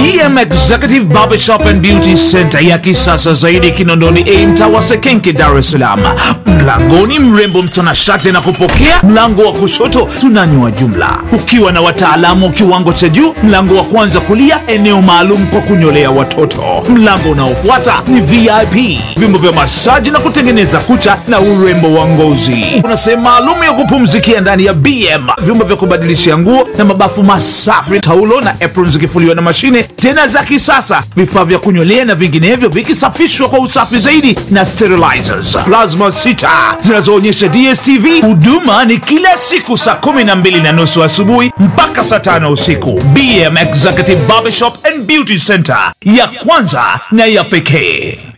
BM Executive Barbershop and Beauty Center ya kisasa zaidi Kinondoni A mtaa wa Sekenke, Dar es Salaam. Mlangoni mrembo mtanashati na kupokea, mlango wa kushoto tunanyoa jumla, ukiwa na wataalamu kiwango cha juu. Mlango wa kwanza kulia, eneo maalum kwa kunyolea watoto. Mlango unaofuata ni VIP, vyombo vya masaji na kutengeneza kucha na urembo wa ngozi. Kuna sehemu maalum ya kupumzikia ndani ya BM, vyumba vya kubadilishia nguo na mabafu masafi, taulo na apron zikifuliwa na mashine tena za kisasa, vifaa vya kunyolea na vinginevyo vikisafishwa kwa usafi zaidi na sterilizers, plasma sita zinazoonyesha DSTV. Huduma ni kila siku saa kumi na mbili na nusu asubuhi mpaka saa tano usiku. BM Executive Barbershop and Beauty Center, ya kwanza na ya pekee.